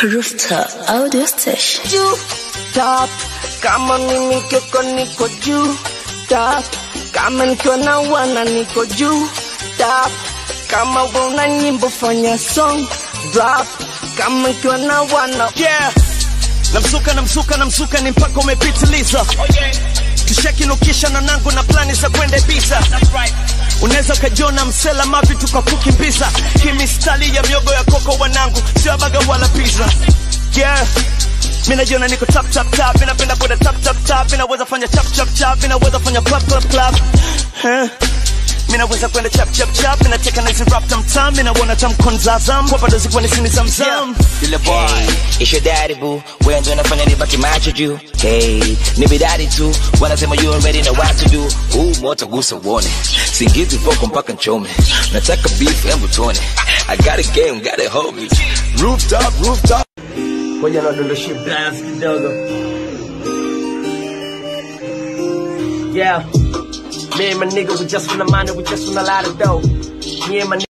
Rooster Audio Station. juu top, kama mimi kiko niko juu top, kama nikiwa na wana niko juu top, kama una nyimbo fanya song drop, kama nikiwa na wana yeah namsuka namsuka namsuka ni mpaka umepitiliza tushakinukisha na nangu na plani za kwenda Ibiza unaweza ukajiona msela mavi tukakukimbiza kimistali ya miogo ya koko wanangu sio baga wala pizza yeah mi najiona niko tap tap tap mi napenda kwenda tap tap tap mi naweza fanya chap chap chap mi naweza fanya clap clap clap huh? mi naweza kwenda chap chap chap mi nacheka na hizi rap tam tam mi naona tam konzazam kwa bado zikuwa ni sini zamzam Yule boy, it's your daddy boo. Wewe ndio unafanya nibaki macho juu. Hey, ni bidadi tu. Wanasema you already know what to do. Huu moto gusa uone. Singizi voko mpaka nchome. Nataka beef embu tuone. I got a game, got a homie. Rooftop, rooftop. ngoja nadondoshia blast kidogo yeah me and my nigga we just from the money we just from a lot of dough me and my